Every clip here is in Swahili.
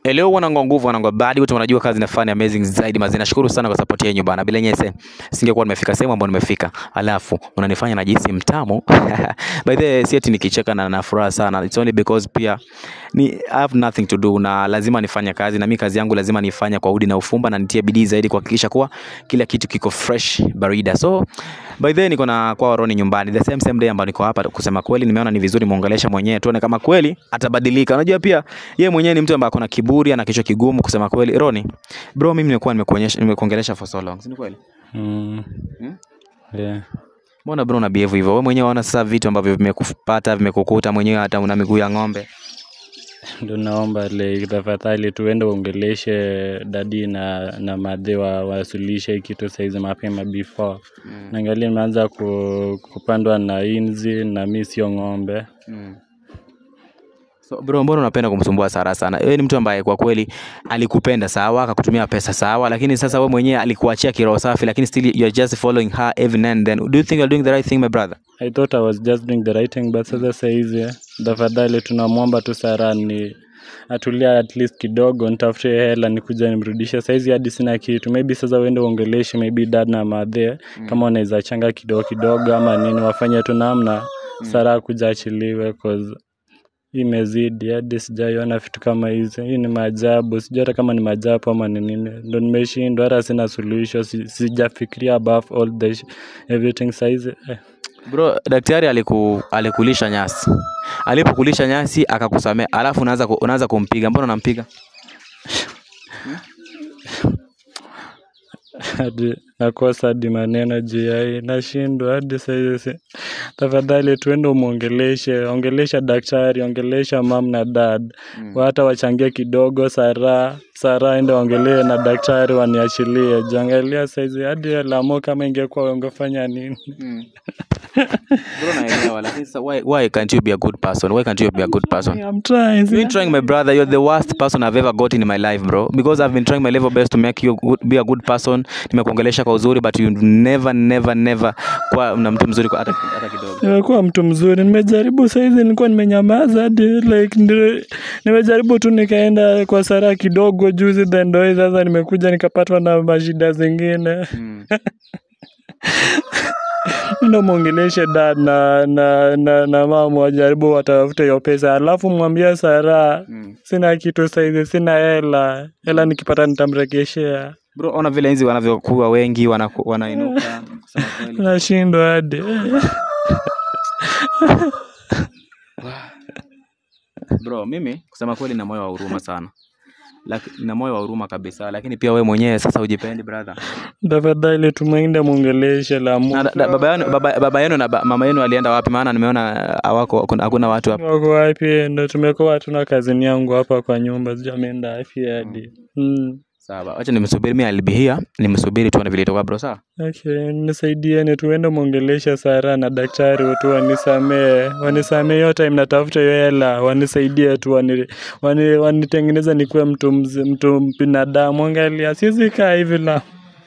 Hello wanangu wa nguvu wanangu wa badi wote wanajua kazi nafanya amazing zaidi mazina. Nashukuru sana kwa support yenu bana. Bila nyese singekuwa nimefika sehemu ambayo nimefika. Alafu unanifanya najisi mtamu. By the way, si eti nikicheka na na furaha sana. It's only because pia ni I have nothing to do na lazima nifanye kazi na mimi kazi yangu lazima nifanye kwa udi na ufumba na nitie bidii zaidi kuhakikisha kuwa kila kitu kiko fresh barida. So by the way niko na kwa Roni nyumbani. The same same day ambayo niko hapa kusema kweli nimeona ni vizuri muongelesha mwenyewe tuone kama kweli atabadilika. Unajua pia yeye mwenyewe ni mtu ambaye akona kiburi, ana kichwa kigumu kusema kweli. Roni, bro mimi nimekuwa nimekuonyesha nimekuongelesha for so long. Si ni kweli? Mm. Hmm? Yeah. Mbona bro una behave hivyo? Wewe mwenyewe waona sasa vitu ambavyo vimekupata, vimekukuta mwenyewe hata una miguu ya ng'ombe. Ndo naomba like tafadhali tuende uongeleshe dadi na na madhe wa wasuluhishe hii kitu saizi mapema before Mm. naangalia nimeanza ku, kupandwa na inzi na mi sio ng'ombe Mm. So bro, mbona unapenda kumsumbua Sara sana? Wewe ni mtu ambaye kwa kweli alikupenda sawa, akakutumia pesa sawa, lakini sasa wewe mwenyewe alikuachia kiroho safi, lakini still you are just following her every now and then. Do you think you're doing the right thing my brother? I thought I was just doing the right thing but sasa saizi tafadhali tunamwomba tu Sara ni atulia at least kidogo nitafute hela nikuja nimrudishe saizi hadi sina kitu maybe sasa uende uongeleshe maybe dad na madhe kama wanaweza changa kidogo kidogo ama nini wafanye tu namna Sara kuja achiliwe cause hii imezidi hadi sijaiona vitu kama hizi hii ni maajabu sijui hata kama ni maajabu ama ni nini ndo nimeshindwa hata sina suluhisho si- sijafikiria above all the sh- everything saizi eh. Bro, daktari aliku, alikulisha nyasi. Alipokulisha nyasi akakusamea, alafu unaanza ku- unaanza kumpiga. Mbona unampiga? hadi nakosa hadi maneno juu ya hii nashindwa hadi saizi tafadhali tuende umwongeleshe ongelesha daktari ongelesha mam na dad Mm. hata wachangie kidogo sara sara ende waongelee na daktari waniachilie jangalia saizi hadi lamo kama ingekuwa ungefanya nini Bro, naelewa lakini sasa why, why can't you be a good person? Why can't you be a good person? I'm trying, You've been trying, my brother. You're the worst person I've ever got in my life, bro. Because I've been trying my level best to make you good, be a good person. Nimekuongelesha kwa uzuri, but you never, never, never kwa na mtu mzuri kwa hata, hata kidogo. nimekuwa mtu mzuri nimejaribu saizi nilikuwa nimenyamaza hadi like ndio- nimejaribu tu nikaenda kwa sara kidogo juzi then ndo hii sasa nimekuja nikapatwa na mashida zingine Mm. ndo mwongeleshe dad na na na, na mama wajaribu watafute hiyo pesa alafu mwambie sara Mm. sina kitu saizi sina hela hela nikipata nitamrekeshea Bro, ona vile hizi wanavyokuwa wengi wanaku- wanainuka kusema kweli. nashindwa hadi Bro, mimi kusema kweli na moyo wa huruma sana. Laki, na moyo wa huruma kabisa, lakini pia we mwenyewe sasa ujipendi brother. tafadhali tumwende mwongeleshe la Na, da, da, baba yenu baba, baba yenu na ba, mama yenu alienda wapi? Maana nimeona hawako hakuna- hakuna watu hapa. wako wapi ndo tumekuwa hatuna kazini yangu hapa kwa nyumba sijui ameenda wapi hadi mm. Sawa, acha nimsubiri mimi alibihia, nimsubiri tuone vile itakuwa bro, sawa? Okay, nisaidieni tuende mwongelesha Sara na daktari tu wanisamee, wanisamee hiyo time natafuta hiyo hela, wanisaidie tu wani, wani, wanitengeneza nikuwe mtu mzi, mtu binadamu. Angalia, siwezi kaa hivi la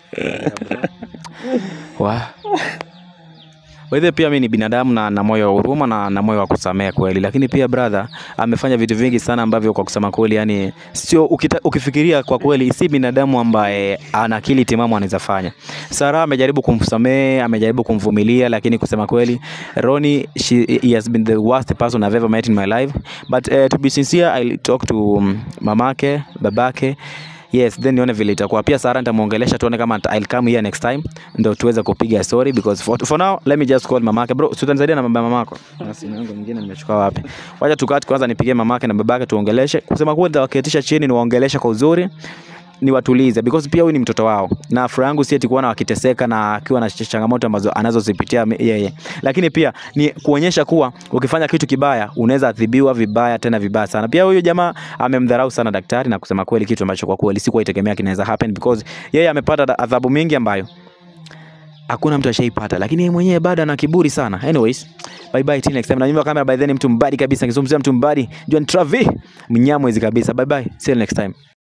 Wa. By the way, pia mimi ni binadamu na na moyo wa huruma na na moyo wa kusamehe kweli, lakini pia brother amefanya vitu vingi sana ambavyo kwa kusema kweli, yani sio ukita, ukifikiria kwa kweli, si binadamu ambaye ana akili timamu anaweza fanya. Sara amejaribu kumsamehe, amejaribu kumvumilia, lakini kusema kweli, Ronnie she, he has been the worst person I've ever met in my life but uh, to be sincere I'll talk to um, mamake, babake yes then nione vile itakuwa pia sara nitamuongelesha tuone kama ata- I'll come here next time ndo tuweze kupiga story because for, for now let me just call mamake bro si utanisaidia na mambo ya mamako na simu yangu nyingine nimechukua wapi wacha tukati kwanza nipigie mamake na babake tuongeleshe kusema kweli nitawaketisha chini niwaongeleshe kwa uzuri niwatulize because pia huyu ni mtoto wao na furaha yangu si eti kuona wakiteseka na akiwa na ch- changamoto ambazo anazozipitia me- yeye lakini pia ni kuonyesha kuwa ukifanya kitu kibaya unaweza adhibiwa vibaya tena vibaya sana pia huyu jamaa amemdharau sana daktari na kusema kweli kitu ambacho kwa kweli sikuwa itegemea kinaweza happen because yeye amepata da- adhabu mingi ambayo hakuna mtu ashaipata lakini yeye mwenyewe bado ana kiburi sana anyways bye bye till next time na nyumba kamera by then mtu mbadi kabisa nikizungumzia mtu mbadi John Travi mnyamwezi kabisa bye bye see you next time